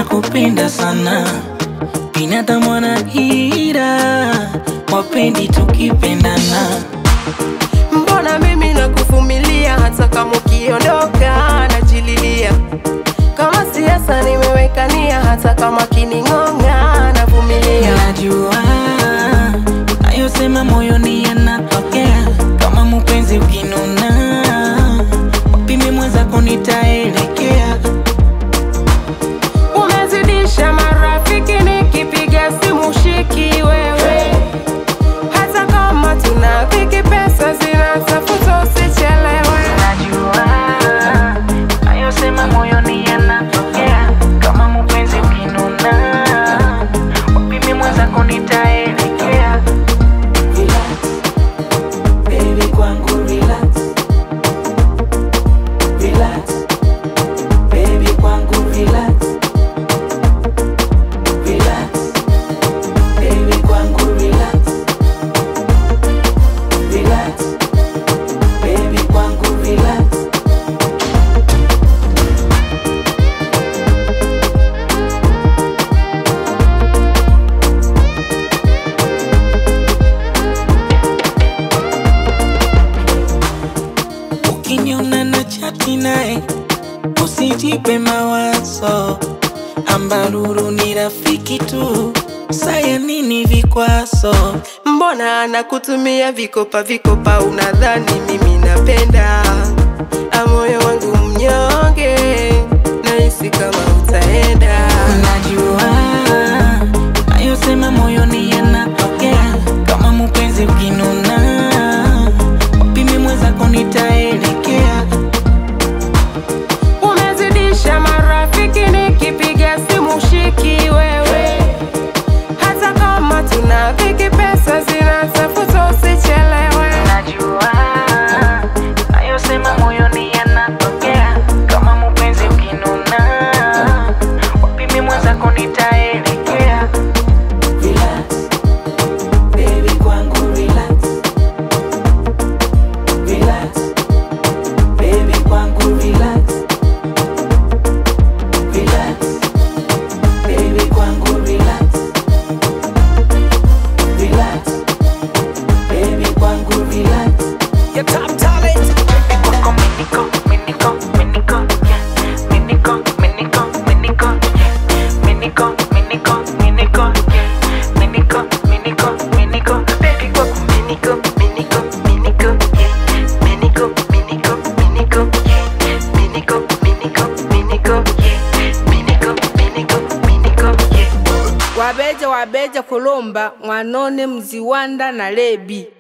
nakupenda sana, binadamu wana hila, wapendi tukipendana. Mbona mimi nakuvumilia hata kama ukiondoka najililia. Kama siasa nimeweka nia, hata kama kining'ong'a navumilia. Najua nayosema moyoni yanatokea, kama mpenzi ukinuna, wapime mwenzako nitaelekea. Umezidisha marafiki, nikipiga simu shiki wewe, hata kama tuna dhiki, pesa zinatafuta, usichelewe. Najua nayosema moyoni yanatokea, kama mpenzi ukinuna, wapime mwenzako nitaelekea. Relax, baby kwangu relax. Relax, baby kwangu relax. Relax, baby kwangu relax. Relax, baby kwangu relax. Ukiniona na chati naye usijipe mawazo, ambaruru ni rafiki tu, saya nini vikwazo? Mbona anakutumia vikopa vikopa, unadhani mimi napenda? Amoyo wangu mnyonge, nahisi kama utaenda. Najua nayosema moyoni yanatokea, kama mpenzi ukinuna, wapime mwenzako nitaelekea. Umezidisha marafiki, nikipiga simu shiki wewe, hata kama tuna dhiki, pesa zinatafuta, usichelewe. Najua nayosema moyoni yanatokea, kama mpenzi ukinuna, wapime mwenzako nitaelekea. Relax, baby kwangu relax. Relax, baby kwangu relax. Relax, baby kwangu relax. Relax, baby kwangu relax. Your top talent. Kwako miniko, miniko, miniko, yeah. Miniko, miniko, miniko, yeah. Miniko, miniko, miniko, yeah. Miniko, miniko, miniko. Baby, kwako miniko, miniko, miniko, yeah. Miniko, miniko, miniko, yeah. Miniko, miniko, miniko, yeah. Miniko, miniko, miniko, yeah. wabeja wabeja kulomba mwanone mziwanda na lebi